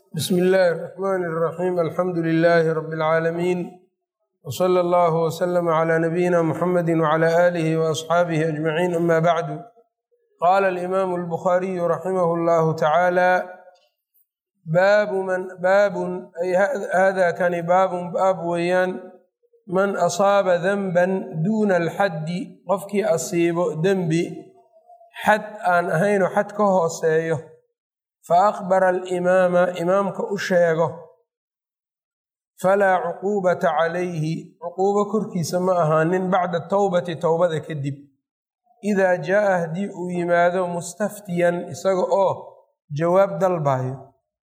bsm illaahi الرaxmn الraxim alxamdu lilaahi rab اlcaalamiin wslى اllah wslm عlى nabiyina mxamedi wعlى alihi وaصxaabihi ajmaciin ama bacdu qala alimaamu اlbukhaariyu raximah اllahu tacaala baabun ay hada kani baabun baab weeyaan man asaaba denban duuna alxaddi qofkii asiibo dembi xad aan ahaynoo xad ka hooseeyo fa akbara alimaama imaamka u sheego falaa cuquubata calayhi cuquubo korkiisa ma ahaanin bacda towbati towbada kadib idaa jaa'a haddii uu yimaado mustaftiyan isaga oo jawaab dalbayo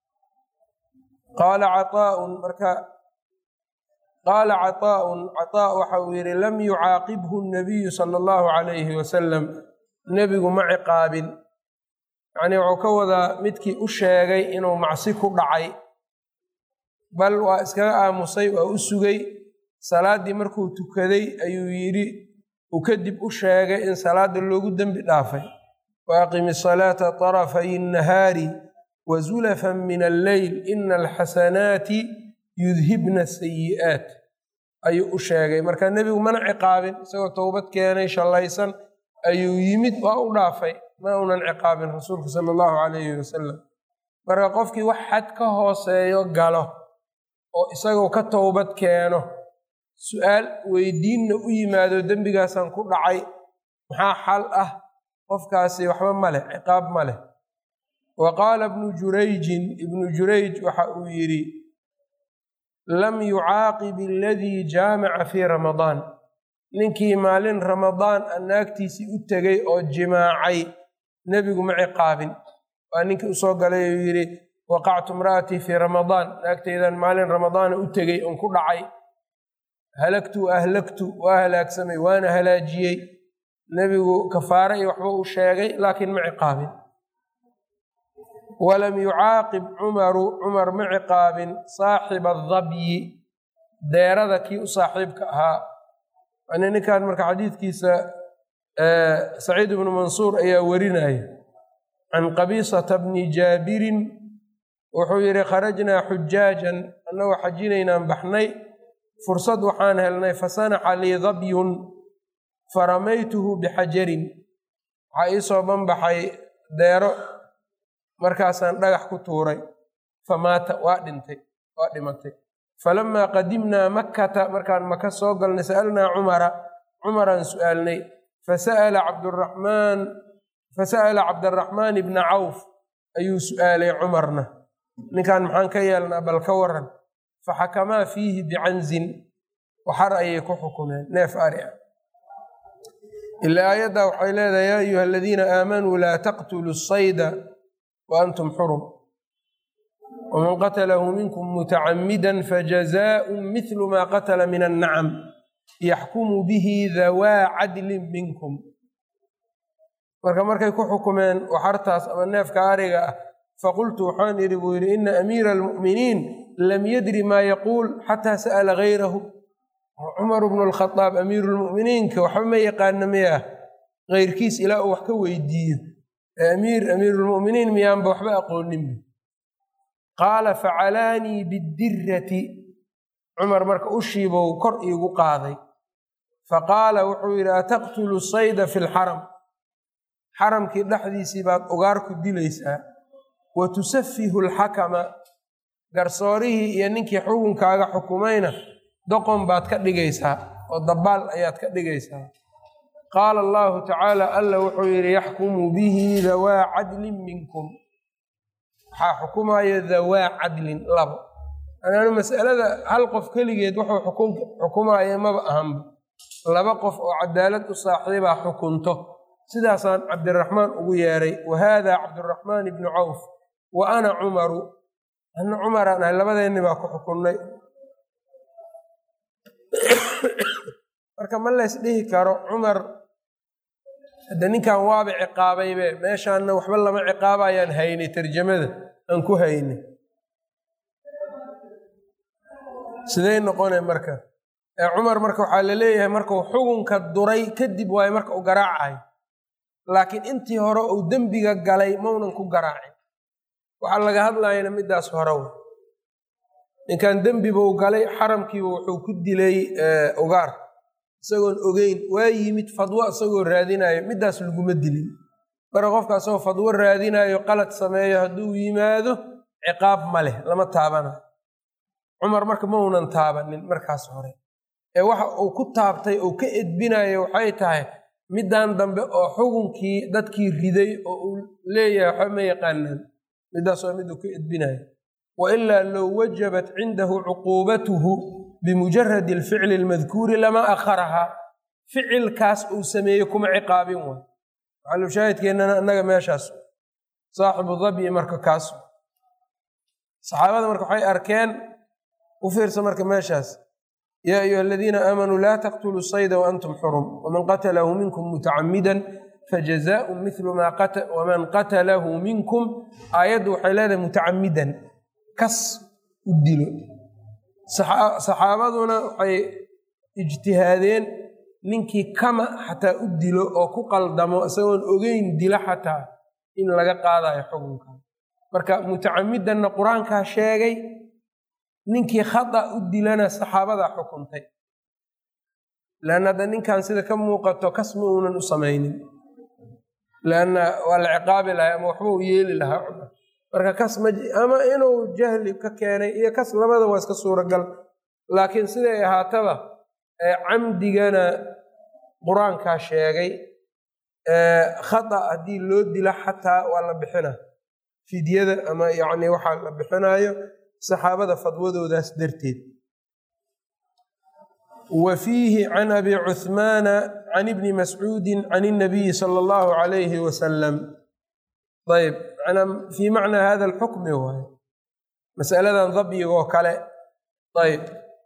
qaala caaaun marka qaala caطaa'un caطaa waxa uu yidhi lam yucaaqibhu nabiyu sala allahu calayhi wasalam nebigu ma ciqaabin yacnii wuxuu ka wadaa midkii u sheegay inuu macsi ku dhacay bal waa iskaga aamusay waa u sugay salaaddii markuu tukaday ayuu yidhi uu kadib u sheegay in salaadda loogu dembi dhaafay wa aqimi salaata طarafay الnahaari wa zulafan min alleyl ina alxasanaati yudhibna sayi'aat ayuu u sheegay marka nebigu mana ciqaabin isagoo towbad keenay shallaysan ayuu yimid waa u dhaafay ma unan ciqaabin rasuulku sala allahu calayhi wasalam marka qofkii wax xad ka hooseeyo galo oo isagoo ka towbad keeno su-aal weydiinna u yimaado dembigaasaan ku dhacay maxaa xal ah qofkaasi waxba ma leh ciqaab ma leh wa qaala ibnu jurayjin ibnu jurayj waxa uu yidhi lam yucaaqib aladii jaamaca fii ramadaan ninkii maalin ramadaan a naagtiisii u tegay oo jimaacay nebigu ma ciqaabin waa ninkii usoo galay uu yidhi waqactu imra'atii fii ramadaan naagtaydan maalin ramadaana u tegey on ku dhacay halagtu wa ahlagtu waa halaagsamay waana halaajiyey nebigu kafaare iyo waxba uu sheegay laakiin ma ciqaabin walam yucaaqib cumaru cumar ma ciqaabin saaxiba adabyi deerada kii u saaxiibka ahaa yani ninkan marka xadiidkiisa saciid ibnu mansuur ayaa werinaya can qabiisata bni jaabirin wuxuu yidhi kharajnaa xujaajan annagoo xajinaynaan baxnay fursad waxaan helnay fasanaxa lii dabyun faramaytuhu bixajarin waxaa iisoo banbaxay deero markaasaan dhagax ku tuuray famaata waa dhintay waa dhimatay falamaa qadimnaa makkata markaan maka soo galnay sa'alnaa cumara cumaraan su'aalnay fasa'ala cabduraxmaan fasa'ala cabdaraxmaan ibna cawf ayuu su'aalay cumarna ninkan maxaan ka yeelnaa bal ka waran faxakamaa fiihi bicanzin waxar ayay ku xukumeen neef ari ah ilaa aayaddaa waxay leedahay yaa ayuha aladiina aamanuu laa taqtuluu sayda wa antum xurum wman qatlahu minkum mutacamida fajazaءu mithlu ma qatla min annacam yaxkumu bihi dawaa cadlin minkum marka markay ku xukumeen waxartaas ama neefka ariga ah faqultu waxaan idhi buu yidhi ina amiira almu'miniin lam yadri maa yaquul xataa sa'ala gayrahu cumar bnu lkhadaab amiiru lmu'miniinka waxba ma yaqaana miyaa keyrkiis ilaa uu wax ka weydiiyo amiir amiirulmu'miniin miyaanba waxba aqoonin qaala facalaanii bidirati cumar marka ushiibou kor iigu qaaday faqaala wuxuu yidhi ataqtulu sayda fi lxaram xaramkii dhexdiisii baad ugaar ku dilaysaa wa tusafihu alxakama garsoorihii iyo ninkii xukunkaaga xukumayna doqon baad ka dhigaysaa oo dabaal ayaad ka dhigaysaa qaala allahu tacaala alla wuxuu yidhi yaxkumu bihi dawaa cadlin minkum waxaa xukumaya dawaa cadlin labo anaanu mas'alada hal qof keligeed wuxuu xukumaya maba ahanba laba qof oo cadaalad u saaxiibaa xukunto sidaasaan cabdiraxmaan ugu yeeray wa haada cabdiraxmaan ibnu cawf wa ana cumaru ana cumaraan ahay labadeenni baa ku xukunnay marka ma lays dhihi karo cumar hadde ninkan waaba ciqaabaybe meeshaanna waxba lama ciqaabayaan haynay tarjamada aan ku haynay sidey noqone marka ee cumar marka waxaa la leeyahay markuu xukunka duray kadib waayo marka u garaacayo laakiin intii hore uu dembiga galay maunan ku garaacin waxaa laga hadlayana midaas hore wey ninkan dembibuu galay xaramkiiba wuxuu ku dilay ugaar isagoon ogeyn waa yimid fadwo isagoo raadinayo midaas laguma dilin marka qofka asagoo fadwo raadinayo qalad sameeyo hadduu yimaado ciqaab ma leh lama taabanayo cumar marka ma uunan taabanin markaas hore ee waxa uu ku taabtay uu ka edbinayo waxay tahay middan dambe oo xukunkii dadkii riday oo uu leeyahay waxba ma yaqaanaan midaas waa mid uu ka edbinayo wailaa low wajabat cindahu cuquubatuhu bimujaradi alficli almadkuuri lama akharahaa ficilkaas uu sameeye kuma ciqaabin waay maxalushaahidkeennana annaga meeshaas saaxibu dabyi marka kaas saxaabada marka waxay arkeen u fiirsa marka meeshaas yaa ayuha aladiina aamanuu laa taqtuluu sayda waantum xurum waman qatalahu minkum mutacamidan fajazaau milu maa waman qatalahu minkum aayaddu waxay leedahay mutacamidan kas u dilo saxaabaduna waxay ijtihaadeen ninkii kama xataa u dilo oo ku qaldamo isagoon ogeyn dilo xataa in laga qaadayo xukunka marka mutacamidanna qur-aankaa sheegay ninkii khata u dilana saxaabadaa xukuntay leanna hadda ninkan sida ka muuqato kas ma uunan u samaynin leanna waa la ciqaabi lahay ama waxba u yeeli lahaa cumar marka kas ma ama inuu jahli ka keenay iyo kas labada waa iska suuragal laakiin siday ahaataba camdigana qur-aankaa sheegay khata haddii loo dilo xataa waa la bixina fidyada ama yacni waxaa la bixinayo saxaabada fadwadoodaas darteed wa fiihi can abi cuhmaana can ibni mascuudi can inabiyi sala allahu calayhi wasalam ayb fii macnaa hada alxukmi waay masaladan dabyigoo kale ayb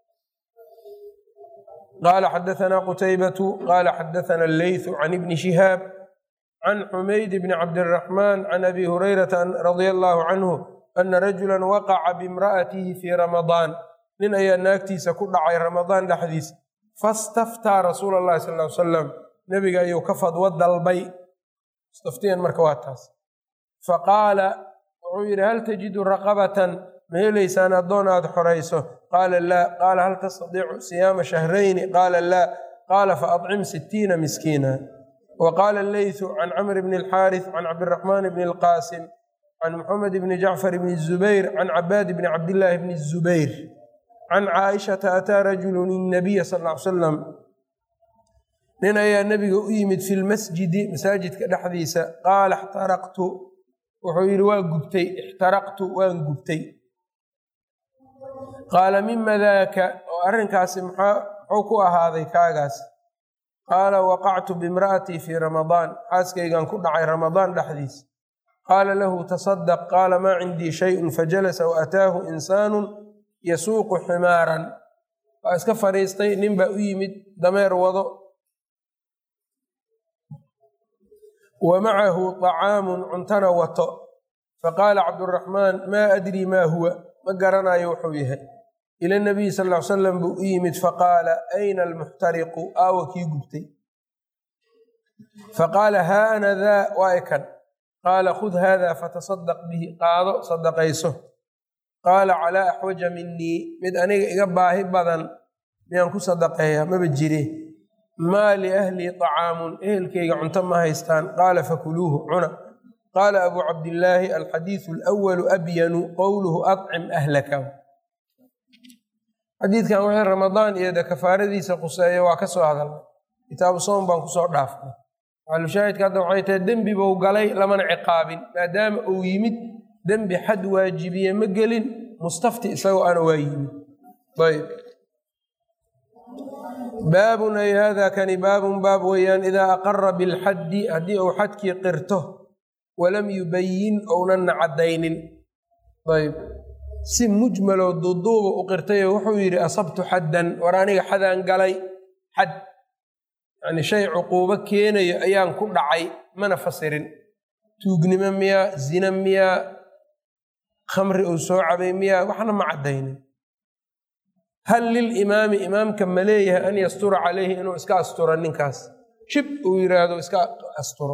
qaala xadaثna qutaybatu qaala xadaثna alleyثu can ibni shihaab can xumayd bni cabdiraxmaan can abi hurayrata radia allahu canhu ana rajula waqaca bimra'atihi fii ramadaan nin ayaa naagtiisa ku dhacay ramadaan dhexdiisa fastaftaa rasuula allahi sal l salam nebiga ayuu ka fadwo dalbay istaftiyan marka waa taas faqaala wuxuu yidhi hal tajidu raqabatan ma helaysaan addoon aad xorayso qaala laa qaala hal tastadiicu siyaama shahrayni qaala laa qaala faadcim sittiina miskiina wa qaala alleythu can camr bni alxaaris can cabdiraxmaan bni alqaasim can muxamed bni jacfar bni zubayr can cabaad bni cabdillaahi bni zubayr can caaishata ataa rajulun innabiya sal ly salam nin ayaa nebiga u yimid fi lmasjidi masaajidka dhexdiisa qaala ixtaraqtu wuxuu yidhi waa gubtay ixtaraqtu waan gubtay qaala mima daaka oo arrinkaasi muxuu ku ahaaday kaagaas qaala waqactu bimra'atii fii ramadaan xaaskaygan ku dhacay ramadaan dhexdiisa qaala lahu tasadaq qaala maa cindii shayun fajalasa wa ataahu insaanun yasuuqu ximaaran waa iska fadhiistay nin baa u yimid dameer wado wa macahu طacaamun cuntana wato faqaala cabduraxmaan maa adrii maa huwa ma garanayo wuxuu yahay ila nabiyi sal ly salam buu u yimid faqaala ayna almuxtariqu aawa kii gubtay faqaala haa ana daa waa ikan qaala khud hada fatasadaq bihi qaado sadaqayso qaala calaa axwaja minii mid aniga iga baahi badan miyaan ku sadaqeeyaa maba jire maa liahlii طacaamun ehelkayga cunto ma haystaan qaala fakuluuhu cuna qaala abuu cabdillaahi alxadiidu alwalu abyanu qowluhu acim ahlaka xadiidkan wixii ramadaan iyo de kafaaradiisa quseeya waa ka soo hadalnay kitaabu soom baan kusoo dhaafnay maxalushaahidka hadda waxay tahay dembi buu galay lamana ciqaabin maadaama uu yimid dembi xad waajibiye ma gelin mustafti isagoo ana waa yimid ayb baabun ay hada kani baabun baab weeyaan idaa aqara bilxaddi haddii uu xadkii qirto walam yubayin ounanna caddaynin ayb si mujmaloo duuduuba u qirtayo wuxuu yidhi asabtu xaddan war aniga xadaan galay xad yani shay cuquubo keenayo ayaan ku dhacay mana fasirin tuugnimo miyaa zina miyaa khamri uu soo cabay miyaa waxna ma caddaynin hal lilimaami imaamka ma leeyahay an yastura calayhi inuu iska asturo ninkaas shib uu yidhaahdo iska asturo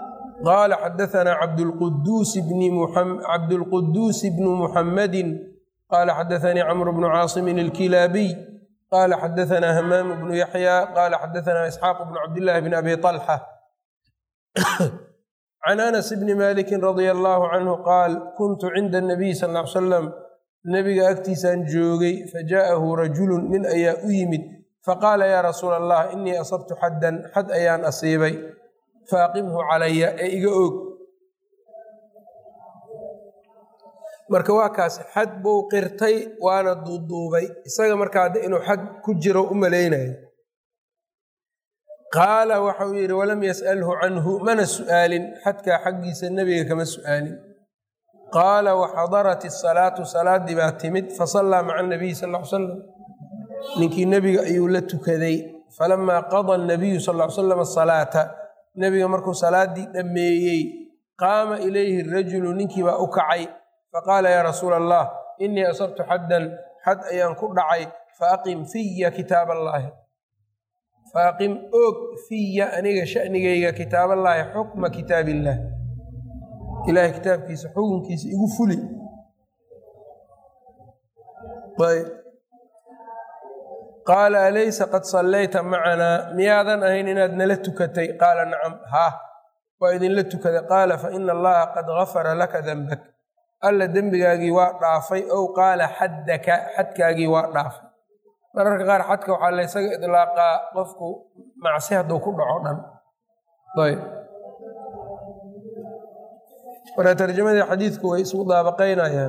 qaala xadaanaa cabdulquduusi bnu muxammadin qala xadaanii camr bnu caasimin ilkilaabiy qala xadaanaa hamaam bnu yaxya qala xadaanaa isxaaq bnu cabdillahi bn abi طalxa can anas bni maliki radia allahu canhu qaal kuntu cinda anabiy sal l salam nebiga agtiisaan joogay fajaءahu rajulu nin ayaa u yimid faqaala yaa rasuula allah inii asabtu xaddan xad ayaan asiibay faaqimhu calaya ee iga og marka waa kaas xad buu qirtay waana duuduubay isaga markaa hadda inuu xad ku jiro u malaynayo qaala waxa uu yidhi walam yas'alhu canhu mana su'aalin xadkaa xaggiisa nebiga kama su'aalin qaala waxadarat isalaatu salaaddii baa timid fasallaa maca anabiyi sal l salam ninkii nebiga ayuu la tukaday falamaa qada anabiyu sal l salam asalaata nebiga markuu salaaddii dhammeeyey qaama ilayhi rajulu ninkii baa u kacay faqaala yaa rasuula allah inii asabtu xaddan xad ayaan ku dhacay faaqim fiya kitaab allaahi faaqim og fiya aniga shanigayga kitaaballaahi xukma kitaab illaah ilahay kitaabkiisa xukunkiisa igu fuli ayb qaala alaysa qad sallayta macanaa miyaadan ahayn inaad nala tukatay qaala nacam haa waa idinla tukaday qaala faina allaha qad gafara laka denbak alla dembigaagii waa dhaafay ow qaala xaddaka xadkaagii waa dhaafay mararka qaar xadka waxaa laysaga idlaaqaa qofku macsi hadduu ku dhaco dhan ayb marka tarjamadii xadiidku way isku daabaqaynayaan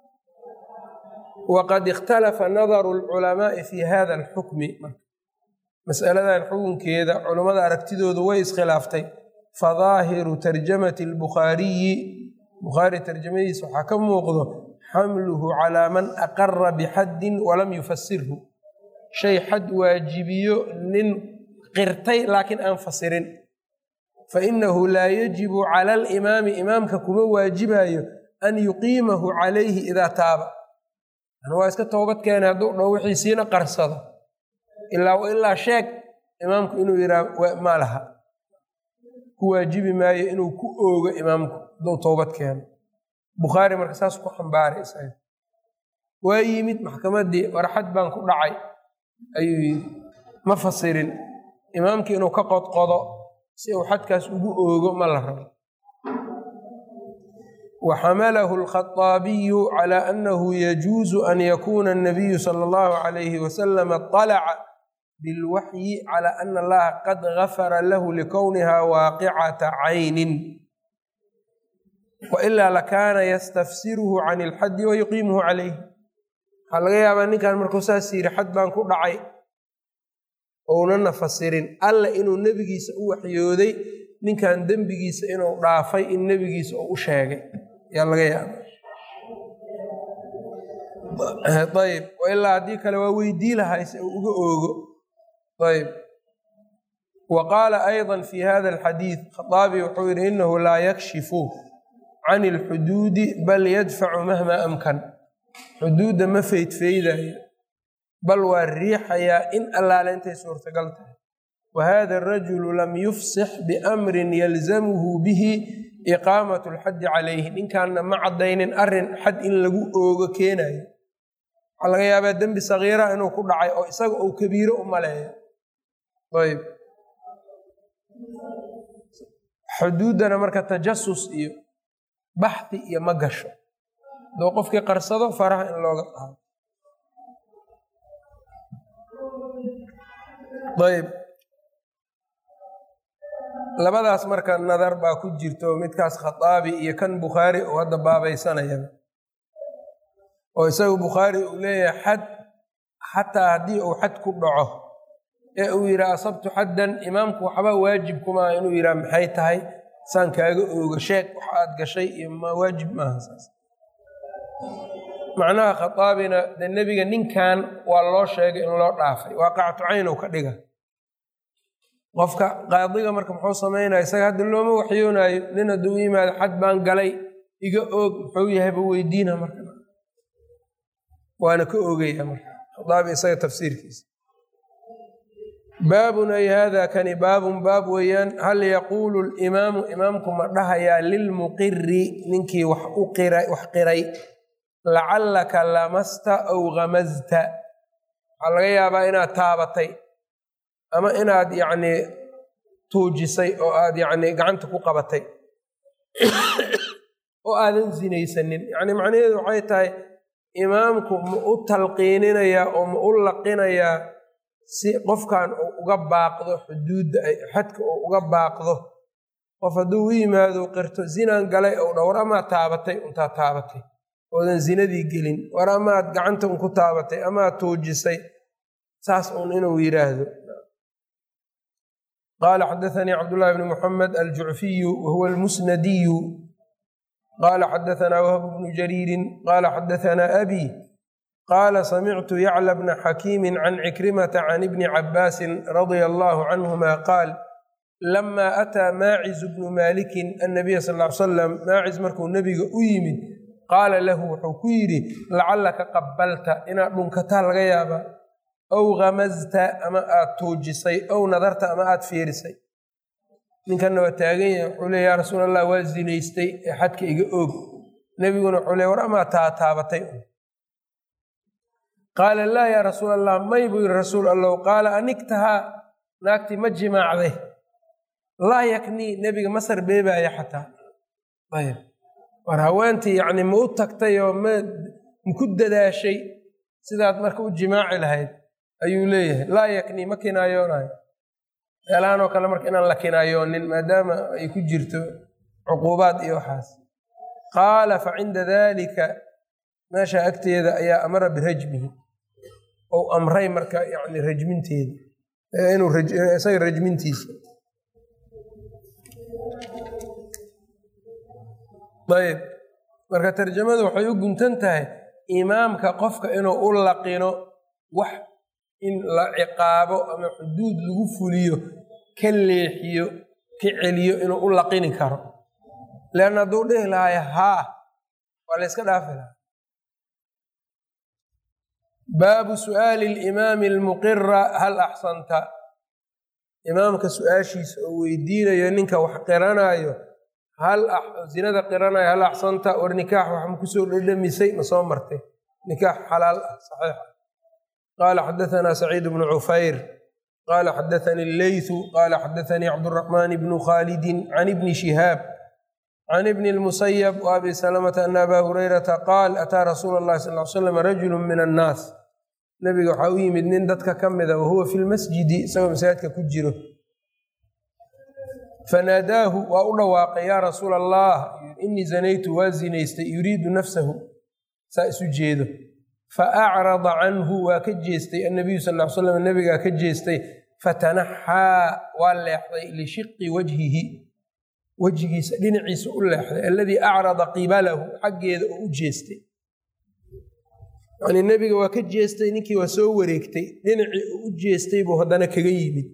waqad ikhtalafa nadaru lculamaa'i fi hada alxukmi masaladan xukunkeeda culummada aragtidoodu way iskhilaaftay fadaahiru tarjamati albukhaariyi bukhaari tarjamadiisa waxaa ka muuqdo xamluhu calaa man aqara bixaddin walam yufasirhu shay xad waajibiyo nin qirtay laakiin aan fasirin fainahu laa yajibu cala alimaami imaamka kuma waajibayo an yuqiimahu calayhi idaa taaba waa iska toobad keenay hadduu dhow wixiisiina qarsado ilaa ilaa sheeg imaamku inuu yihaa ma laha ku waajibi maayo inuu ku oogo imaamku hadduu toobad keeno bukhaari marka saas ku xambaaray isaga waa yimid maxkamaddii warxad baan ku dhacay ayuu yidhi ma fasirin imaamkii inuu ka qodqodo si uu xadkaas ugu oogo ma la rabo وxmlh الخطاaبي عlى أنه يجuز أn ykuna النبي slى الlه عlيه وsلم طلca bالwaحyi عlى أن الlaha qad غafra lah لkwnha waaqicaةa cayni وإlا lakana ystfsirh عن الxadi ويuqiimh عalayh waxaa laga yaabaa ninkan markuu saas yiri xad baan ku dhacay ounana fasirin alla inuu nebigiisa u waxyooday ninkan dembigiisa inuu dhaafay in nebigiisa uu u sheegay yaa laga yaaba ayb ilaa haddii kale waa weydii lahay si uu uga oogo ayb wa qaala ayضa fi hada alxadiid khaaabi wuxuu yihi inahu laa yakshifu can اlxuduudi bal yadfacu mahma amkan xuduudda ma feydfeydayo bal waa riixayaa in allaale intay suurtagal tahay whada arajulu lam yufsix biamrin yalzamhu bihi iqaamat lxaddi calayhi ninkaanna ma caddaynin arin xad in lagu oogo keenayo waxaa laga yaabaa dembi sagiira inuu ku dhacay oo isaga uu kabiiro u maleeyo ayb xuduuddana marka tajasus iyo baxdi iyo ma gasho aduu qofkii qarsado faraha in looga qaado ayb labadaas marka nadar baa ku jirto midkaas khataabi iyo kan bukhaari oo hadda baabaysanayaba oo isagu bukhaari uu leeyahay xad xataa haddii uu xad ku dhaco ee uu yidhaha asabtu xaddan imaamku waxba waajib kumaa inuu yidhaha maxay tahay saan kaaga ooga sheeg wax aad gashay iyo ma waajib maaha saas macnaha khataabina dee nebiga ninkan waa loo sheegay in loo dhaafay waaqacatu caynow ka dhiga qofka qaadiga marka muxuu samaynaya isaga hadda looma waxyoonaayo nin hadduu u yimaado xad baan galay iga oog muxuu yahayba weydiina marka waana ka oogaya marka khataabi isaga tafsiirkiisa baabun ay hada kani baabun baab weeyaan hal yaquulu limaamu imaamku ma dhahayaa lilmuqiri ninkii wax u qiray wax qiray lacallaka lamasta aw gamasta waxaa laga yaabaa inaad taabatay ama inaad yacni tuujisay oo aad yacni gacanta ku qabatay oo aadan sinaysanin yacni macnaheedu waxay tahay imaamku ma u talqiininayaa oo ma u laqinayaa si qofkan uu uga baaqdo xuduudda xadka uu uga baaqdo qof hadduu u yimaado qirto zinaan galay ou dha war amaad taabatay untaa taabatay oodan zinadii gelin war amaad gacanta un ku taabatay amaad tuujisay saas uun inuu yidhaahdo qaala xadaanii cabdullahi bni muxamed aljucfiyu wahuwa almusnadiyu qaala xadaanaa wahb bnu jariirin qaala xadaanaa abi qaala samictu yacla bna xakiimi can cikrimata can ibni cabaasin radia allahu canhuma qaal lama ataa maaciz bnu maalikin annabiya sal ly salam maaciz markuu nebiga u yimid qaala lahu wuxuu ku yidhi lacallaka qabalta inaad dhunkataa laga yaabaa ow gamasta ama aad tuujisay ow nadarta ama aad fiirisay ninkanna waa taagan yahay wuxuu le yaa rasuul allah waa zinaystay ee xadka iga oog nebiguna wuxuu le war amaa taa taabatay qaala laa yaa rasuul allah may buu yidhi rasuul allow qaala anigtahaa naagtii ma jimaacday laa yaknii nebiga ma sarbeebaaya xataa ayb war haweentii yacni ma u tagtay oo ma maku dadaashay sidaad marka u jimaaci lahayd ayuu leeyahay laa yaknii ma kinaayoonayo meelahanoo kale marka inaan la kinaayoonin maadaama ay ku jirto cuquubaad iyo waxaas qaala fa cinda daalika meesha agteeda ayaa amara birajmihi ou amray marka yani rajminteeda inuu isaga rajmintiisa ayb marka tarjamadu waxay u guntan tahay imaamka qofka inuu u laqino wax in la ciqaabo ama xuduud lagu fuliyo ka leexiyo ka celiyo inuu u laqini karo leanna hadduu dhihi lahayo haa waa la yska dhaafi lahaa baabu su'aali alimaami almuqira hal axsanta imaamka su-aashiisa oo weydiinayo ninka wax qiranaayo hal zinada qiranayo hal axsanta war nikaax wax ma kusoo dhedhamisay ma soo martay nikaax xalaal ah saxiix qaala xadaanaa saciid bnu cufayr qaala xadaanii alleythu qaala xadaanii cabduraxmaan bnu khaalidin can ibni shihaab can ibni lmusayab wa abi salamata ana abaa hurayrata qaal ataa rasuula llahi sal l slam rajulu min annaas nabiga waxaa u yimid nin dadka ka mida wahuwa fi lmasjidi isagoo masaajidka ku jiro fanaadaahu waa u dhawaaqay yaa rasuula allah inii zanaytu waa zinaystay yuriidu nafsahu saa isu jeedo fa acrada canhu waa ka jeestay annabiyu sal l slam nabigaa ka jeestay fatanaxaa waa leexday lishiqi wajhihi wejigiisa dhinaciisa u leexday alladii acrada qibalahu xaggeeda oo u jeestay yani nebiga waa ka jeestay ninkii waa soo wareegtay dhinacii oo u jeestay buu haddana kaga yimid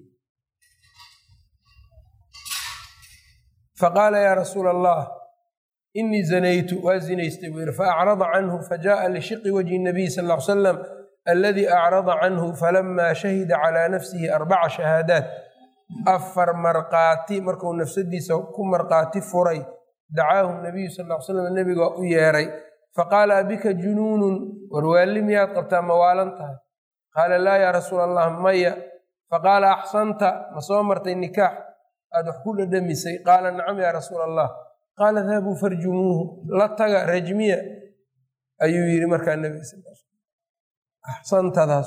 faqaala yaa rasuula allah inii zanaytu waa zinaystay buu yihi faacrada canhu fajaءa lishiqi wajhi nabiy sal l salam aladii acrada canhu falama shahida calaa nafsihi arbaca shahaadaat afar markaati markuu nafsadiisa ku markaati furay dacaahu nabiyu sal l slam nebiga u yeeray faqaala abika junuunun warwaalli miyaad qabtaa ma waalan tahay qaala laa yaa rasuula allah maya faqaala axsanta ma soo martay nikaax aad wax ku dhadhamisay qaala nacam yaa rasuula allah qaala dahabuu farjumuuhu la taga rajmiya ayuu yidhi markaa nebiga sal axsantadaas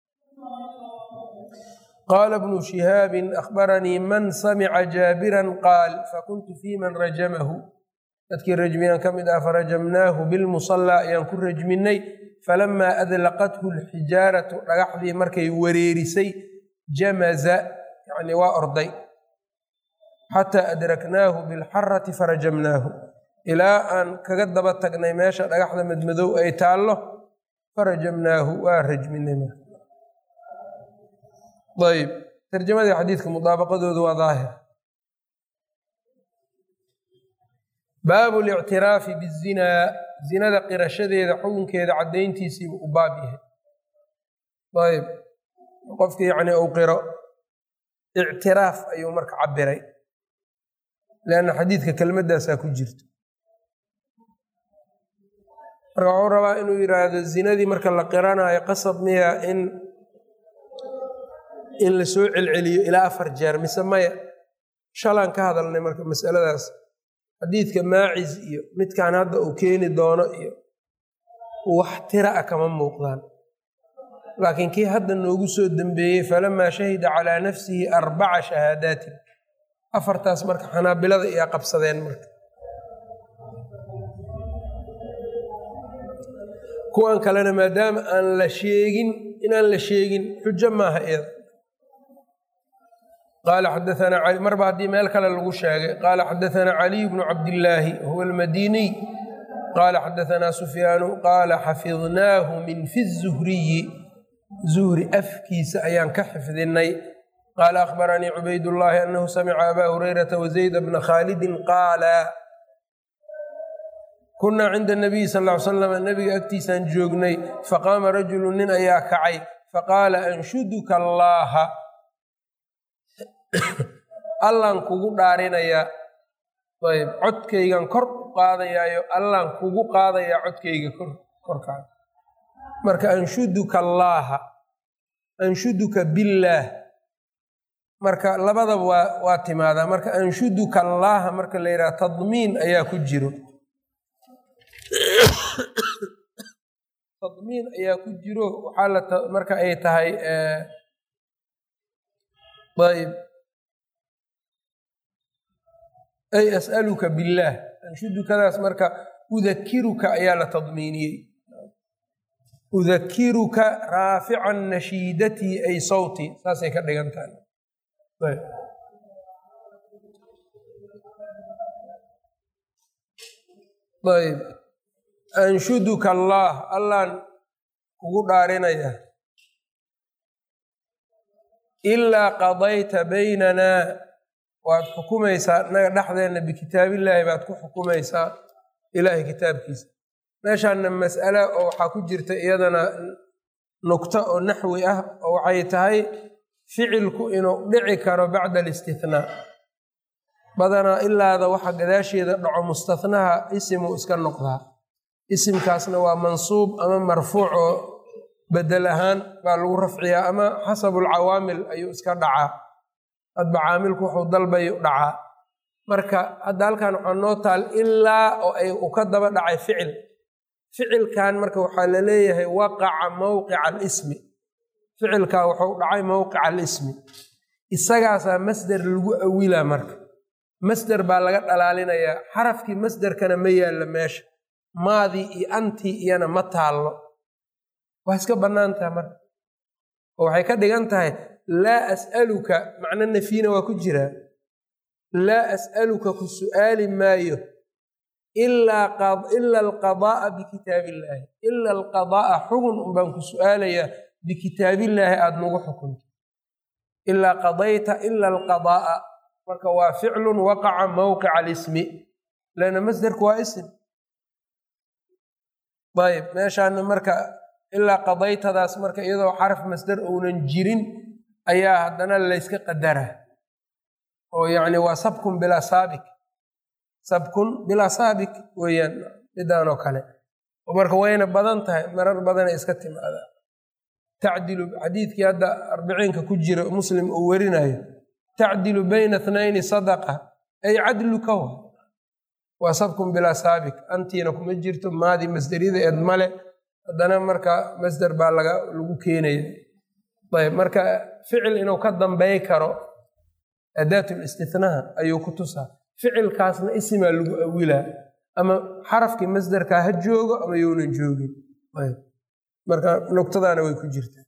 qaala bnu shihaabin akhbaranii man samica jaabiran qaal fakuntu fii man rajamahu dadkii rajmiyaan ka mid ah farajamnaahu bilmusallaa ayaan ku rajminay falamaa adlaqathu lxijaaratu dhagaxdii markay wareerisay jamaza yani waa orday xataa adraknaahu bilxarati farajamnaahu ilaa aan kaga daba tagnay meesha dhagaxda madmadow ay taallo farajamnaahu waa rajminay ayb tarjamadii xadiidka mudaabaqadoodu waa daahir baabu lictiraafi bizinaa zinada qirashadeeda xukunkeeda caddayntiisiibu u baab yahay ayb qofkii yacni uu qiro ictiraaf ayuu marka cabiray leanna xadiidka kelmaddaasaa ku jirto marka wuxuu rabaa inuu yidhaahdo zinadii marka la qiranayo qasab miya in in la soo celceliyo ilaa afar jeer mise maya shalaan ka hadalnay marka masaladaas xadiidka maacis iyo midkan hadda uu keeni doono iyo wax tira a kama muuqdaan laakiin kii hadda noogu soo dembeeyey falamaa shahida calaa nafsihi arbaca shahaadaatin afartaas marka xanaabilada iyaa qabsadeen marka kuwan kalena maadaama aan la sheegin inaan la sheegin xujo maaha iyada qaala xadaanaa marba haddii meel kale lagu sheegay qaala xadaanaa caliy bnu cabdillaahi huwa almadiniy qaala xadaanaa sufyaanu qaala xafidnaahu min fi zuhriyi zuhri afkiisa ayaan ka xifdinay qaala akhbaranii cubaydullaahi anahu samica abaa hurayrata wazayda bna khaalidin qaala kunaa cinda nabiyi sal ly slam nabiga agtiisaan joognay faqaama rajulu nin ayaa kacay faqaala anshuduka allaaha allaan kugu dhaarinayaa ayb codkaygan kor u qaadayaayo allaan kugu qaadayaa codkayga korkaada marka anshuduka allaaha anshuduka billaah marka labadaba waa waa timaadaa marka anshuduka allaaha marka la yidhaha tadmiin ayaa ku jiro tadmiin ayaa ku jiro waxaa la marka ay tahay ayb ay as'aluka billaah anshudukadaas marka udakiruka ayaa la tadmiiniyey udakiruka raafican nashiidatii ay sawti saasay ka dhigan tahay ayb anshuduka allaah allaan kugu dhaarinaya ilaa qadayta baynanaa waad xukumaysaa naga dhexdeenna bikitaabillaahi baad ku xukumaysaa ilaahay kitaabkiisa meeshaanna mas'ala oo waxaa ku jirta iyadana nugto oo naxwi ah oo waxay tahay ficilku inuu dhici karo bacda alistihnaa badanaa ilaada waxa gadaasheeda dhaco mustahnaha isimuu iska noqdaa isimkaasna waa mansuub ama marfuuc oo bedel ahaan baa lagu rafciyaa ama xasabulcawaamil ayuu iska dhacaa hadba caamilku wuxuu dalbayu dhacaa marka hadda halkan waxaa noo taal ilaa oo ay u ka daba dhacay ficil ficilkan marka waxaa la leeyahay waqaca mowqica alismi ficilkaa wuxuu dhacay mowqica alismi isagaasaa masder lagu awilaa marka masder baa laga dhalaalinayaa xarafkii masderkana ma yaalla meesha maadii iyo antii iyana ma taallo waa iska bannaan taha marka oo waxay ka dhigan tahay laa as'aluka macno nafyina waa ku jiraa laa as'aluka ku su'aali maayo ila alqadaa'a bikitaabillaahi ila alqadaa'a xugun unbaan ku su'aalayaa bikitaabillaahi aada nagu xukunto ilaa qadayta ila alqadaa'a marka waa ficlun waqaca mowqica alismi lana masderku waa isim ayb meeshaana marka ilaa qadaytadaas marka iyadoo xaraf masder ounan jirin ayaa haddana layska qadara oo yacni waa sabkun bilaa saabik sabkun bilaa saabik weeyaan midaanoo kale marka wayna badan tahay marar badanay iska timaadaa tacdilu xadiidkii hadda arbiciinka ku jira muslim uu werinayo tacdilu bayna thnayni sadaqa ay cadluka wa waa sabkun bilaa saabik antiina kuma jirto maadi masderida eed male haddana marka masder baa laga lagu keenaya ayb marka ficil inuu ka dambey karo adaatul istithnaha ayuu ku tusaa ficilkaasna isimaa lagu awilaa ama xarafkii masderkaa ha joogo ama younan joogin ayb marka nuqtadaana way ku jirtaa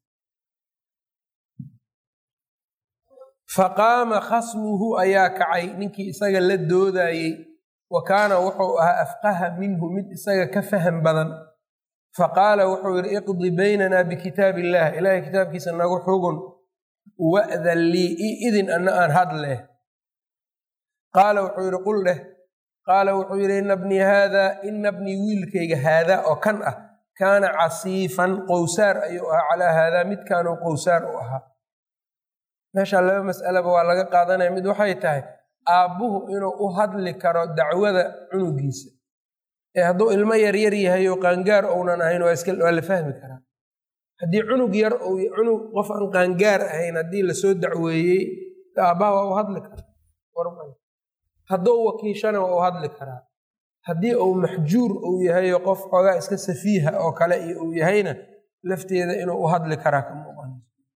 faqaama khasmuhu ayaa kacay ninkii isaga la doodayey wa kaana wuxuu ahaa afqaha minhu mid isaga ka faham badan faqaala wuxuu yidhi iqdi baynanaa bikitaab illaah ilaahay kitaabkiisa nagu xugun wa'dan lii i idin anna aan hadleh qaala wuxuu yidhi qul dheh qaala wuxuu yidhi ina bnii haadaa ina bnii wiilkayga haadaa oo kan ah kaana casiifan qowsaar ayuu ahaa calaa haadaa midkaanuu qowsaar u ahaa meeshaa laba mas'alaba waa laga qaadanaya mid waxay tahay aabbuhu inuu u hadli karo dacwada cunugiisa ee hadduu ilmo yaryar yahay oo qaangaar ounan ahayn waa la fahmi karaa haddii cunug yar cunug qof aan qaangaar ahayn haddii lasoo dacweeyey aabbaha waa u hadli karaa hadduu wakiishana waa u hadli karaa haddii uu maxjuur uu yahayo qof xoogaa iska safiiha oo kale iyo uu yahayna lafteeda inuu u hadli karaa ka muuqan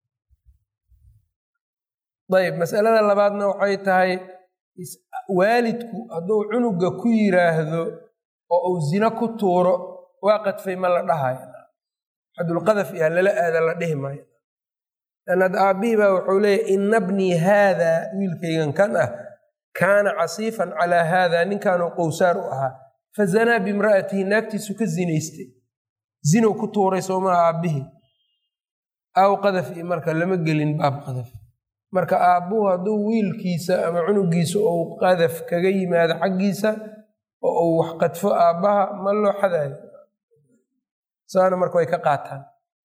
ayb masalada labaadna waxay tahay waalidku hadduu cunuga ku yiraahdo oo uu zino ku tuuro waa qadfay ma la dhahayo xadulqadaf iyaa lala aada la dhihi maayo lanad aabbihii baa wuxuu leeyahy ina bnii haada wiilkaygan kan ah kaana casiifan calaa haada ninkaanuu qowsaar u ahaa fazanaa bimra'atihi naagtiisu ka zinaystay zinow ku tuuray soomaa aabbihii aw qadaf iyo marka lama gelin baab qadaf marka aabbuhu hadduu wiilkiisa ama cunugiisa ou qadaf kaga yimaado xaggiisa oo uu wax qadfo aabbaha ma loo xadaayo saana marka way ka qaataan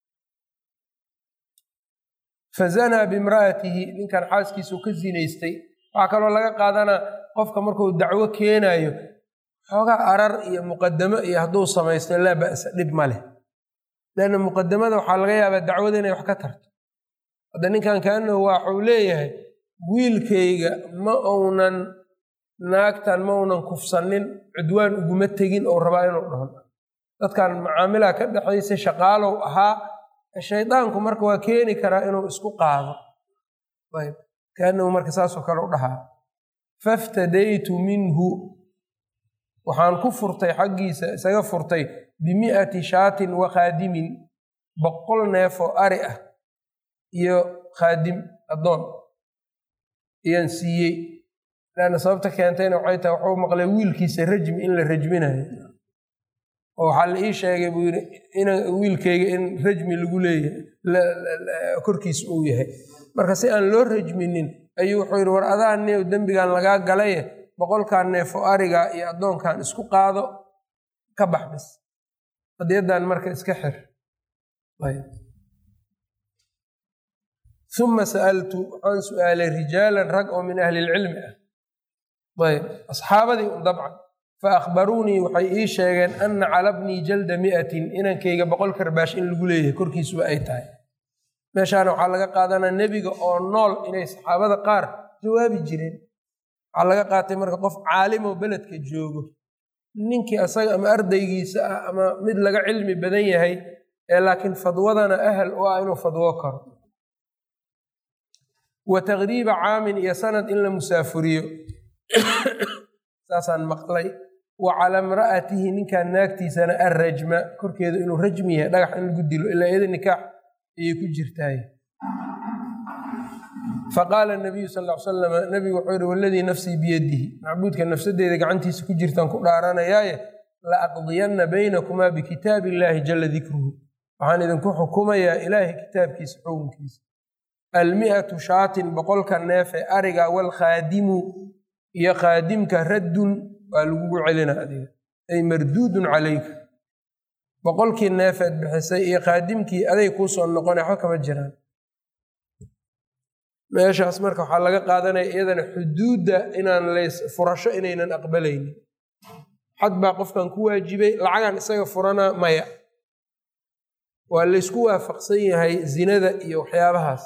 fazanaa bimra'atihi ninkan xaaskiisau ka zinaystay waxaa kaloo laga qaadanaa qofka markuu dacwo keenayo xoogaa arar iyo muqadamo iyo hadduu samaysto laa ba'sa dhib ma leh leanna muqadamada waxaa laga yaabaa dacwada inay wax ka tarto hadda ninkan kaanahu waxuu leeyahay wiilkayga ma uunan naagtan ma uunan kufsanin cudwaan uguma tegin ou rabaa inuu dhaho dadkan macaamilaa ka dhexaysa shaqaalow ahaa shaydaanku marka waa keeni karaa inuu isku qaado ayb kaanahu marka saasoo kale u dhahaa faftadaytu minhu waxaan ku furtay xaggiisa isaga furtay bimi'ati shaatin wa khaadimin boqol neefoo ari ah iyo khaadim addoon ayaan siiyey laanna sababta keentayna waxay tahay waxuu maqlay wiilkiisa rajmi in la rajminayo oo waxaa la ii sheegay buu yidhi ina wiilkayga in rajmi lagu leeyahay korkiisa uu yahay marka si aan loo rajminin ayuu wuxuu yidhi war adaa neew dembigan lagaa galaye boqolkan neefo ariga iyo addoonkan isku qaado ka bax bis qadiyaddan marka iska xir uma sa'altu waxaan su'aalay rijaalan rag oo min ahli ilcilmi ah ayb asxaabadii un dabcan fa akhbaruunii waxay ii sheegeen anna cala bnii jalda mi'atin inankayga boqol karbaash in lagu leeyahay korkiisuba ay tahay meeshaana waxaa laga qaadanaa nebiga oo nool inay saxaabada qaar jawaabi jireen waxaa laga qaatay marka qof caalimoo beledka joogo ninkii asaga ama ardaygiisa ah ama mid laga cilmi badan yahay ee laakiin fadwadana ahal u ah inuu fadwo karo wa taqriiba caamin iyo sanad in la musaafuriyo saasaan maqlay wa calaa imra'atihi ninkan naagtiisana arrajma korkeedu inuu rajmi yahay dhagax in lagu dilo ilaa iyada nikaax ayay ku jirtaay faqaala nabiyu sal l salam nabigu wuxuu yihi waladii nafsii biyadihi macbuudka nafsadeeda gacantiisa ku jirtaan ku dhaaranayaaye la aqdiyanna baynakumaa bikitaabi illaahi jala dikruhu waxaan idinku xukumayaa ilaahay kitaabkiisa xukunkiisa almi'atu shaatin boqolka neefe ariga walkhaadimu iyo khaadimka raddun waa lagugu celina adiga ay marduudun calayka boqolkii neefeed bixisay iyo khaadimkii aday kuu soo noqona waxba kama jiraan meeshaas marka waxaa laga qaadanaya iyadana xuduudda inaan lays furasho inaynan aqbalaynin xad baa qofkan ku waajibay lacagan isaga furana maya waa laysku waafaqsan yahay zinada iyo waxyaabahaas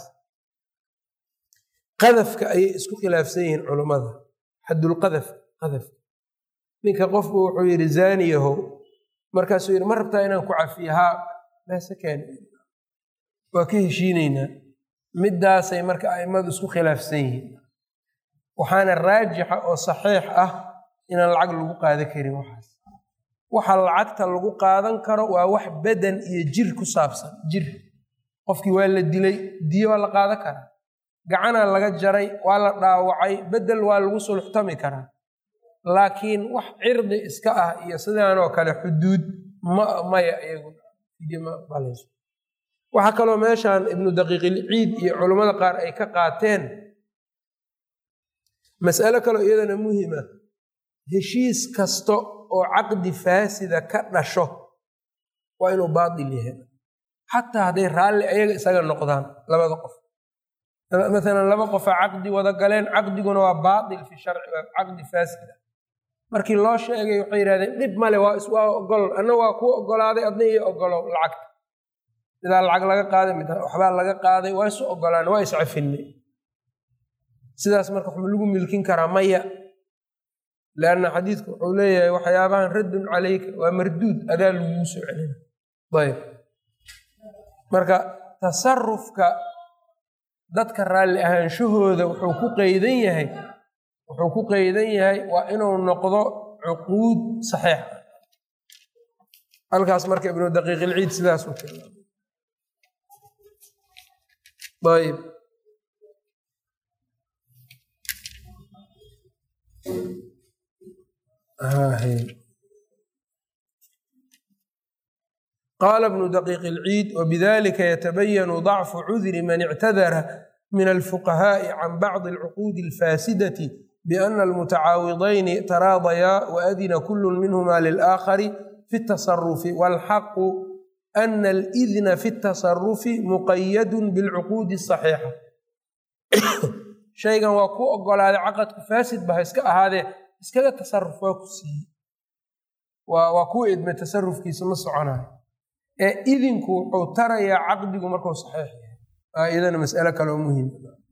qadafka ayay isku khilaafsan yihiin culummada xadulqadaf qadafka ninka qofku wuxuu yidhi zaaniyahow markaasuu yidhi ma rabtaa inaan ku cafiyo haa baasakeen waa ka heshiinaynaa middaasay marka a'immadu isku khilaafsan yihiin waxaana raajixa oo saxiix ah inaan lacag lagu qaadan karin waxaas waxa lacagta lagu qaadan karo waa wax badan iyo jir ku saabsan jir qofkii waa la dilay diyo waa la qaadan karaa gacanaa laga jaray waa la dhaawacay bedel waa lagu sulxtami karaa laakiin wax cirdi iska ah iyo sidaanoo kale xuduud ma maya iyagumaaqbalayso waxaa kaloo meeshan ibnu daqiiqilciid iyo culummada qaar ay ka qaateen mas'alo kaloo iyadana muhima heshiis kasta oo caqdi faasida ka dhasho waa inuu baatil yahay xataa hadday raalli ayaga isaga noqdaan labada qof maalan laba qofaa caqdi wada galeen caqdiguna waa baatil fi sharci waa caqdi faasida markii loo sheegay waxay yidhahdeen dhib male waa iswaa ogol anna waa kuu ogolaaday adna iyo ogolow lacagta midaa lacag laga qaaday mid waxbaa laga qaaday waa isu ogolaan waa iscafinay sidaas marka waxma lagu milkin karaa maya leanna xadiidku wuxuu leeyahay waxyaabahan raddun calayka waa marduud adaa laguu soo celina ayb marka tasarufka dadka raalli ahaanshahooda wuxuu ku qeydan yahay wuxuu ku qeydan yahay waa inuu noqdo cuquud saxiix ah halkaas marka ibnu daqiiqilciid sidaas u tilmaamay ayb qaala bnu daqiiq ilciid wbidalika yatabayanu dacfu cudri man ictadara min alfuqahaaءi can bacdi alcuquudi alfaasidati biana almutacaawidayni taraadayaa waadina kulu minhuma lilaakhari fi اtasarufi walxaqu ana alidna fi اtasarufi muqayadu bilcuquudi asaxiixa shaygan waa ku ogolaaday caqadku faasid ba ha iska ahaadee iskaga tasaruf waa ku siiyey waa kuu idmay tasarufkiisa ma soconayo ee idinku wuxuu tarayaa caqdigu markuu saxiix yahay aa iyadana mas'alo kaloo muhim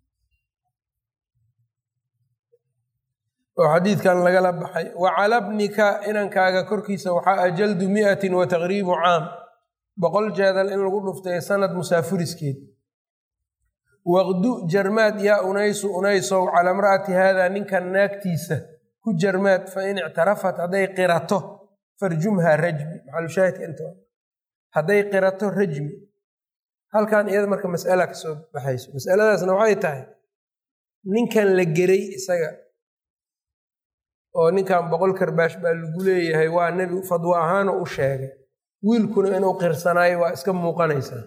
oo xadiidkan lagala baxay wa cala bnika inankaaga korkiisa waxaa ajaldu miatin wa taqriibu caam boqol jeedal in lagu dhuftay sanad musaafuriskeed waqdu jarmaad yaa unaysu unaysow calaa mra'ati haadaa ninkan naagtiisa ku jarmaad fa in ictarafat hadday qirato farjumhaa rajmi maxalushaahidka inta hadday qirato rajmi halkan iyada marka mas'ala ka soo baxayso masaladaasna waxay tahay ninkan la geray isaga oo ninkan boqol karbaash baa lagu leeyahay waa nebi fadwo ahaanoo u sheegay wiilkuna inuu qirsanaayo waa iska muuqanaysaa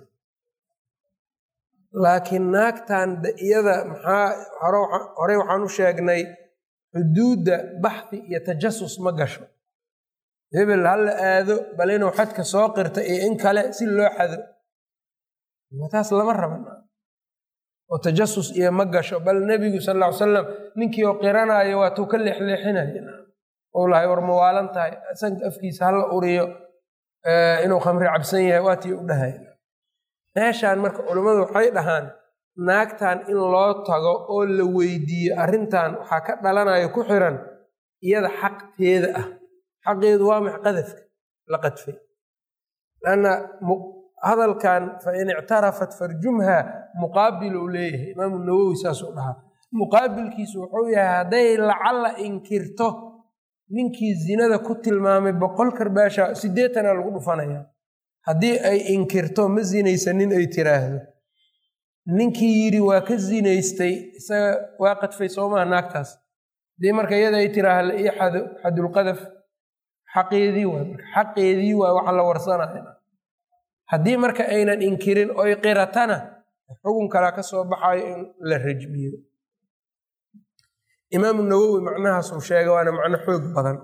laakiin naagtan iyada maxaa horey waxaan u sheegnay xuduudda baxdi iyo tajasus ma gasho hebel ha la aado bal inuu xadka soo qirta iyo in kale si loo xado taas lama raban oo tajasus iyo ma gasho bal nebigu sal ll ly salam ninkii oo qiranaayo waatuu ka leexleexinaya ou lahay war mawaalan tahay sanka afkiisa hala uriyo inuu khamri cabsan yahay waatii u dhahay meeshaan marka culummadu waxay dhahaan naagtan in loo tago oo la weydiiyo arrintan waxaa ka dhalanayo ku xiran iyada xaqteeda ah xaqeedu waa max qadafka la qadfay lanna hadalkan fa in ictarafat farjumha muqaabil uu leeyahay imaamu nawowi saasuu dhahaa muqaabilkiisu wuxuu yahay hadday lacalla inkirto ninkii zinada ku tilmaamay boqol karbaasha siddeetana lagu dhufanaya haddii ay inkirto ma zinaysanin ay tiraahdo ninkii yidhi waa ka zinaystay isaga waa qadfay soomaha naagtaas haddii marka iyada ay tiraahda la ii xado xadulqadaf xaqeedii waay marka xaqeedii waay waxa la warsanaya haddii marka aynan inkirin oy qiratana xugun kalaa ka soo baxayo in la rajmiyo imaamu nawowi macnahaasuu sheegay waana macno xoog badan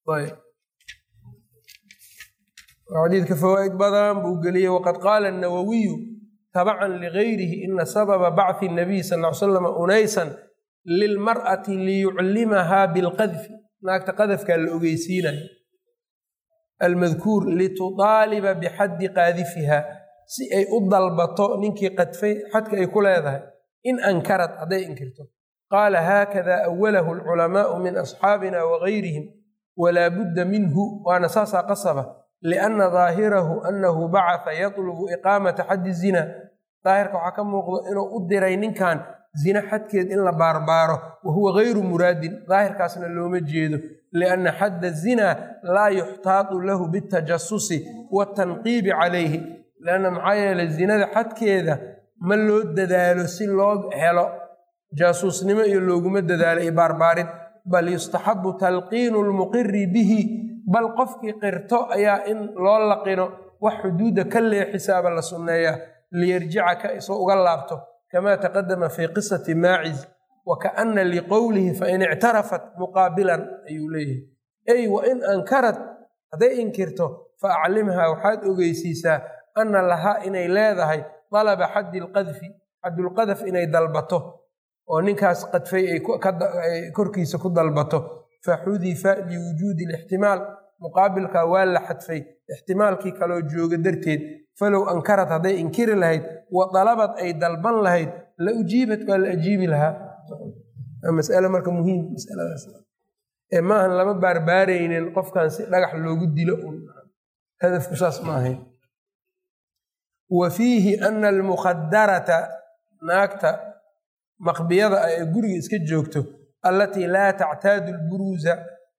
xadiidka fawaa'id badan buu geliyey waqad qaala الnawawiyu tabacan ligayrihi ina sababa bacthi الnabiy sal ly slam unaysan lilmar'ati liyuclimahaa bilqadfi naagta qadafkaa la ogeysiinayo almadkuur litudaaliba bixaddi qaadifiha si ay u dalbato ninkii qadfay xadka ay ku leedahay in ankarad hadday inkirto qaala haakada awalahu alculamaau min asxaabina wagayrihim walaa budda minhu waana saasaa qasaba lianna daahirahu annahu bacata yatlubu iqaamata xaddi zina daahirka waxaa ka muuqdo inuu u diray ninkan zina xadkeed in la baarbaaro wa huwa gayru muraadin daahirkaasna looma jeedo lianna xadda zina laa yuxtaadu lahu bitajasusi waatanqiibi calayhi lianna maxaa yeelay zinada xadkeeda ma loo dadaalo si loo helo jaasuusnimo iyo looguma dadaalo iyo baarbaarid bal yustaxabu talqiinu lmuqiri bihi bal qofkii qirto ayaa in loo laqino wax xuduudda ka leexisaaba la sunneeyaa liyarjica ka isoo uga laabto kama taqadama fi qisati maaciz wa kaana liqowlihi fain ictarafat muqaabilan ayuu leeyahay ey wa in ankarad hadday inkirto fa aclimhaa waxaad ogeysiisaa ana lahaa inay leedahay dalaba xaddi lqadfi xaddulqadaf inay dalbato oo ninkaas qadfay ay korkiisa ku dalbato faxudifa liwujuudi lixtimaal muqaabilkaa waa la xadfay ixtimaalkii kaloo jooga darteed falow ankarad hadday inkiri lahayd wa dalabad ay dalban lahayd la ujiibat waa la ajiibi lahaa masale marka muhiim masaladaas ee maahan lama baarbaaraynin qofkan si dhagax loogu dilo un hadafku saas ma ahayn wa fiihi ana almukhadarata naagta maqbiyada ah ee guriga iska joogto allatii laa tactaadu lburuusa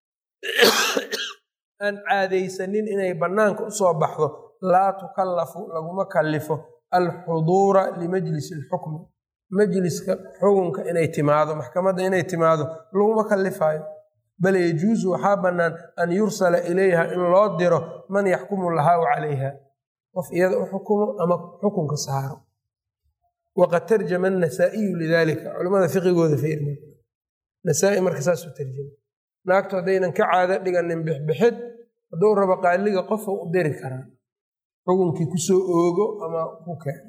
aan caadaysanin inay bannaanka usoo baxdo laa tukallafu laguma kallifo alxuduura limajlisi alxukmi majliska xukunka inay timaado maxkamadda inay timaado laguma kallifaayo bal yajuusu waxaa bannaan an yursala ilayha in loo diro man yaxkumu lahaa calayha qof iyada u xukumo ama xukunka saaro waqad tarjama anasaa'iyu lidalika culamada fiqigooda fiirma nasaa-i marka saasuu tarjama naagtu haddaynan ka caado dhiganin bixbixid hadduu rabo qaaliga qofa u diri karaa xukunkii kusoo oogo ama ku keeno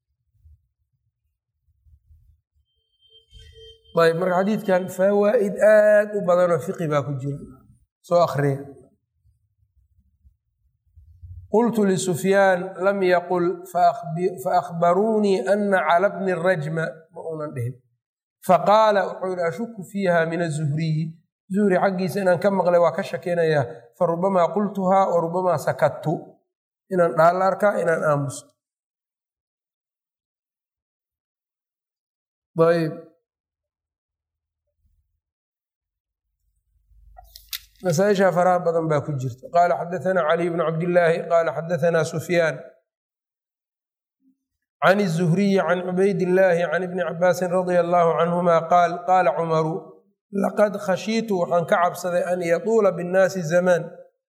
ayb marka xadiidkan fawaa'id aad u badanoo fiqi baa ku jira soo akriya qultu lisufyaan lam yaqul faأkhbaruunii ana cala bni rajma ma uunan dhihin faqaala wuxuu yihi ashuku fiiha min azuhriyi zuhri xaggiisa inaan ka maqlay waa ka shakinayaa farubamaa qultuhaa wa rubamaa sakattu inaan dhaalla arkaa inaan aamusto ayb masaaisha faraha badan baa ku jirta qaala xadaanaa caliy bnu cabdillaahi qaala xadaanaa sufyaan can الzuhriyi can cubaydillaahi can ibni cabaasin radia allahu canhuma qaal qaala cumaru laqad khashiitu waxaan ka cabsaday an yatuula binnaasi zamaan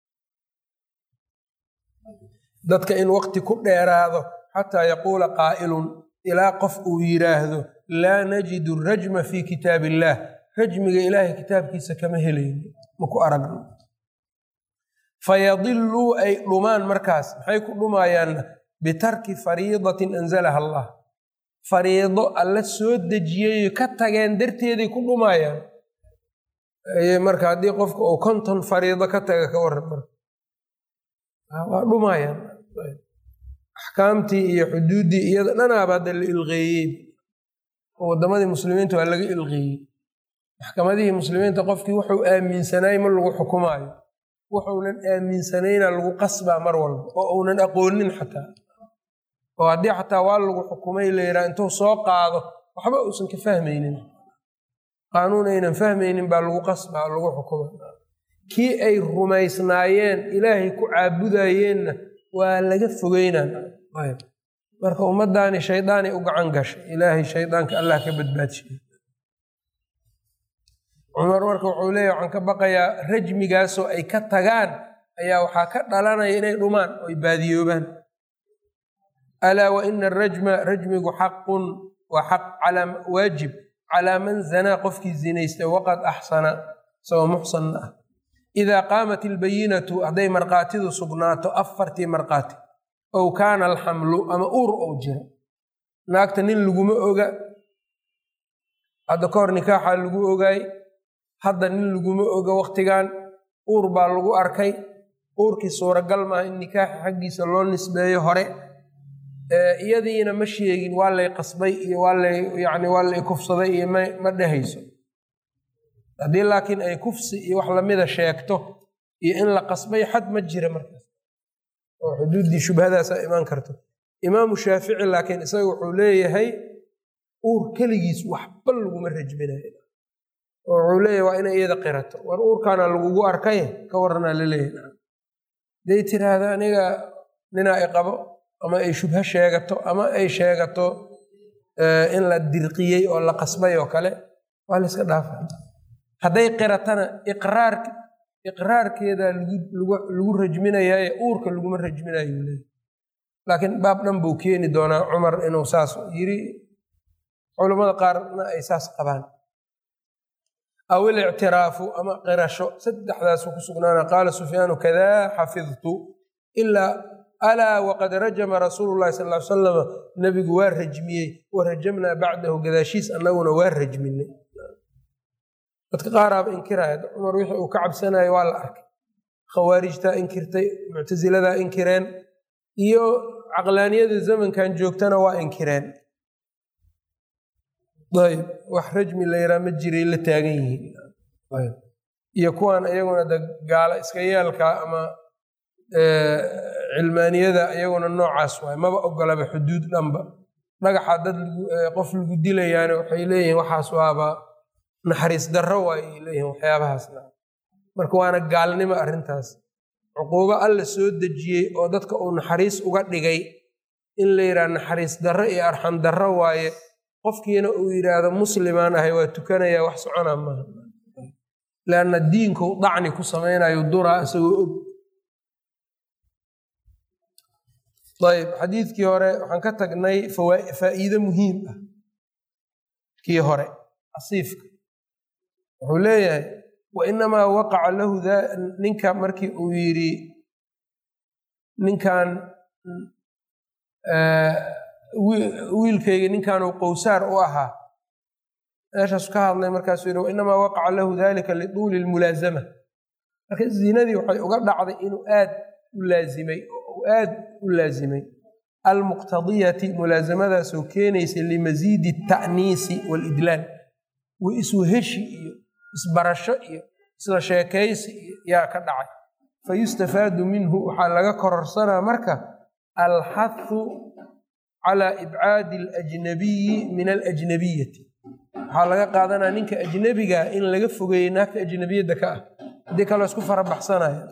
dadka in waqti ku dheeraado xataa yaquula qaa'ilun ilaa qof uu yidhaahdo laa najidu rajma fi kitaab illaah rajmiga ilaahay kitaabkiisa kama helayno maku aragno fayadiluu ay dhumaan markaas maxay ku dhumayaanna bitarki fariidatin anzalaha allah fariido alla soo dejiyayo ka tageen darteeday ku dhumayaan marka haddii qofka uu konton fariido ka taga ka waran marka waa dhumayaan axkaamtii iyo xuduuddii iyada dhanaaba hadda la ilqeeyey oo waddamadii muslimiinta waa laga ilqeeyey maxkamadihii muslimiinta qofkii wuxuu aaminsanaay ma lagu xukumaayo wuxuunan aaminsanayna lagu qasbaa mar walba oo uunan aqoonin xataa oo haddii xataa waa lagu xukumay layidhaha intuu soo qaado waxba uusan ka fahmaynin qaanuun aynan fahmaynin baa lagu qasbaa lagu xukuma kii ay rumaysnaayeen ilaahay ku caabudayeenna waa laga fogeynaa marka ummaddaani shaydaanay u gacan gashay ilaahay shaydaanka allah ka badbaadshiye cumar marka wuxuu leeya waxaan ka baqayaa rajmigaasoo ay ka tagaan ayaa waxaa ka dhalanaya inay dhumaan oo ay baadiyoobaan alaa wa ina arajma rajmigu xaqun waa xaq waajib calaa man zanaa qofkii zinaystay waqad axsana isagoo muxsanna ah idaa qaamat ilbayinatu hadday markhaatidu sugnaato afartii markhaati ow kaana alxamlu ama uur ou jiro naagta nin laguma oga hadda ka hor nikaaxaa lagu ogaay hadda nin laguma oga waktigan uur baa lagu arkay uurkii suuragal maaha in nikaaxa xaggiisa loo nisbeeyo hore iyadiina ma sheegin waa lay qasbay iyo waalay yani waa lay kufsaday iyo ma dhehayso haddii laakiin ay kufsi iyo wax lamida sheegto iyo in la qasbay xad ma jira markaas oo xuduuddii shubhadaasa imaan karto imaamu shaafici laakiin isaga wuxuu leeyahay uur keligiis waxba laguma rajminayo oo wuxuu leeyahay waa inay iyada qirato war uurkaana lagugu arkay ka waranaa la leeyahay haday tiraahda aniga ninaa i qabo ama ay shubho sheegato ama ay sheegato in la dirqiyey oo la qasbay oo kale waa la iska dhaafa hadday qiratana iqraar iqraarkeedaa lagu rajminayaaye uurka laguma rajminayo leeyahy laakiin baab dhan buu keeni doonaa cumar inuu saas yiri culammada qaarna ay saas qabaan aw ilictiraafu ama qirasho saddexdaasu ku sugnaana qaala sufyaanu kadaa xafidtu ilaa alaa waqad rajama rasuulu llahi sal ly salama nebigu waa rajmiyey wa rajamnaa bacdahu gadaashiis annaguna waa rajminay dadka qaaraaba inkiraya cumar wixii uu ka cabsanayo waa la arkay khawaarijtaa inkirtay muctasiladaa inkireen iyo caqlaaniyada zamankan joogtana waa inkireen ayb wax rajmi la yaraa ma jiray la taagan yihiin iyo kuwan iyaguna de gaala iska yeelka ama cilmaaniyada iyaguna noocaas waay maba ogolaba xuduud dhanba dhagaxa dad qof lagu dilayaana waxay leeyihiin waxaas waaba naxariis darro waay ay leeyihiin waxyaabahaasna marka waana gaalnimo arrintaas cuquubo alla soo dejiyey oo dadka uu naxariis uga dhigay in la yidhaha naxariis darro iyo arxam darro waaye qofkiina uu yidhaahdo muslimaan ahay waa tukanaya wax socona maaha leanna diinku dacni ku samaynayo duraa isagoo og ayb xadiidkii hore waxaan ka tagnay faa'iide muhiim ah kii hore asiifka wuxuu leeyahay wa inamaa waqaca lahu ninka markii uu yidhi ninkan wiilkayga ninkanuu qowsaar u ahaa meeshaasu ka hadlay markaasuu yidhi wainamaa waqaca lahu dalika lituuli lmulaazama marka zinadii waxay uga dhacday inuu aad u laazimay oo aad u laazimay almuqtadiyati mulaasamadaasoo keenaysa limasiidi ta'niisi waalidlaal wa iswaheshi iyo isbarasho iyo isla sheekaysi iyo yaa ka dhacay fayustafaadu minhu waxaa laga kororsanaa marka alxathu calaa ibcaadi alajnabiyi min alajnabiyati waxaa laga qaadanaya ninka ajnabiga in laga fogeeyey naagta ajnabiyadda ka ah haddii kaloo isku farabaxsanaya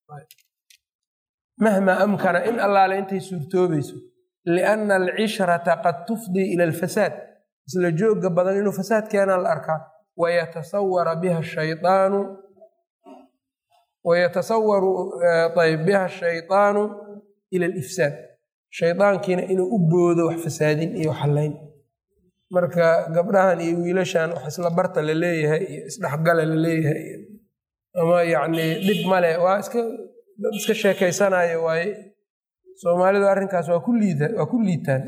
mahma amkana in allaale intay suurtoobayso lianna alcishrata qad tufdii ila alfasaad isla joogga badan inuu fasaad keenaa la arkaa wayatasawara biha shayaanu wayatasawaru ayb biha shaydaanu ila alifsaad shaydaankiina inuu u boodo wax fasaadin iyo xallayn marka gabdhahan iyo wiilashan wax isla barta la leeyahay iyo isdhexgala la leeyahay ama yacni dhib male waa iska dad iska sheekaysanayo waaye soomaalidu arrinkaas waa ku liida waa ku liitaan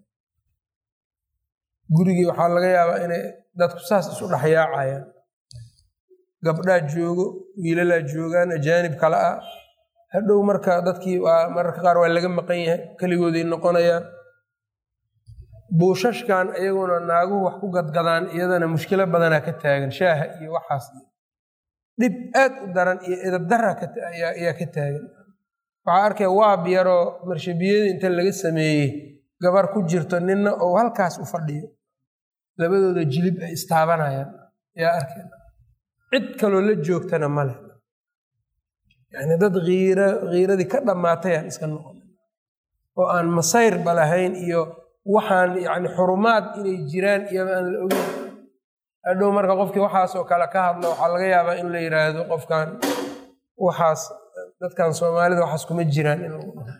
gurigii waxaa laga yaabaa inay dadku saas isu dhexyaacayaan gabdhaa joogo wiilalaa joogaan ajaanib kale ah hadhow marka dadkii waa mararka qaar waa laga maqan yahay keligooday noqonayaan buushashkan iyaguna naaguhu wax ku gadgadaan iyadana mushkilo badanaa ka taagan shaaha iyo waxaas dhib aad u daran iyo edabdara ayaa ka taagan waxaa arkaya waab yaroo marshabiyadii inta laga sameeyey gabar ku jirto ninna oo halkaas u fadhiyo labadooda jilib ay istaabanayaan yaa arkeen cid kaloo la joogtana male yani dad iira kiiradii ka dhammaatayaan iska noqon oo aan masayrba lahayn iyo waxaan yani xurumaad inay jiraan iyaba aan la ogeyn hadhow marka qofkii waxaasoo kale ka hadlo waxaa laga yaabaa in la yidhaahdo qofkan waxaas dadkan soomaalida waxaas kuma jiraan in lagu dhaho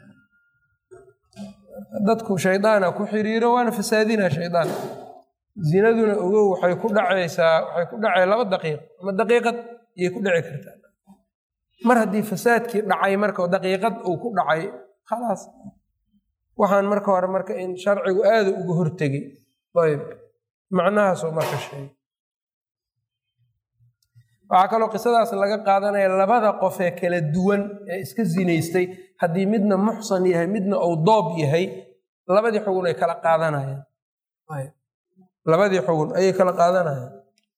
dadku shaydaana ku xiriiro waana fasaadina shaydaan zinaduna ogow waxay ku dhacaysaa waxay ku dhacay laba daqiiq ama daqiiqad iyay ku dhici kartaa mar haddii fasaadkii dhacay marka daqiiqad uu ku dhacay khalaas waxaan marka hore marka in sharcigu aada uga hortegay ayb macnahaasoo marka sheegay waxaa kaloo qisadaas laga qaadanaya labada qof ee kala duwan ee iska zinaystay haddii midna muxsan yahay midna uu doob yahay labadii xugun ay kala qaadanayaan labadii xugun ayay kala qaadanayaan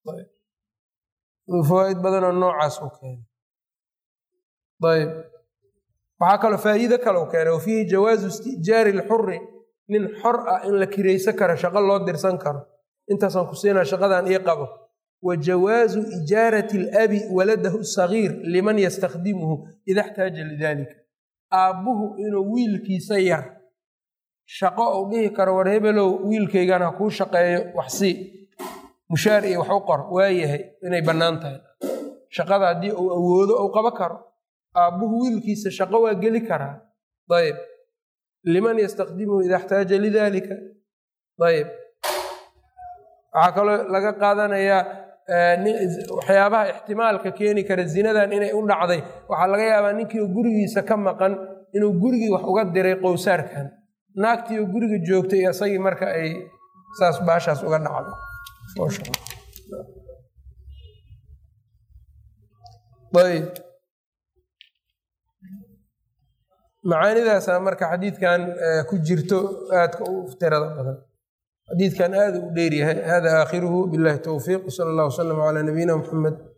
fawaaid badanoo noocaas u keenay ayb waxaa kaloo faa'iido kale u keenay wa fiihi jawaazu isti'jaari lxuri nin xor ah in la kiraysan karo shaqo loo dirsan karo intaasaan ku siinaa shaqadan ii qabo wa jawaazu ijaarati alabi waladahu sagiir liman yastakhdimuhu ida xtaaja lidalika aabbuhu inuu wiilkiisa yar shaqo uu dhihi karo war hebelow wiilkaygan ha kuu shaqeeyo wax sii mushaar iyo wax u qor waayahay inay bannaan tahay shaqada haddii uu awoodo uu qabo karo aabbuhu wiilkiisa shaqo waa geli karaa ayb liman yastakhdimuhu ida xtaaja lidalika ayb waxaa kaloo laga qaadanayaa waxyaabaha ixtimaalka keeni kara zinadan inay u dhacday waxaa laga yaabaa ninkii gurigiisa ka maqan inuu gurigii wax uga diray qowsaarkan naagtii oo guriga joogtay iyo isagii marka ay saas baashaas uga dhacdo ayb macaanidaasaa marka xadiidkan ku jirto aadka u tirada badan xadiidkan aada u dheeryahay hada aakhiruhu billahi towfiiq sala allah wasalam calaa nabiyina muxamed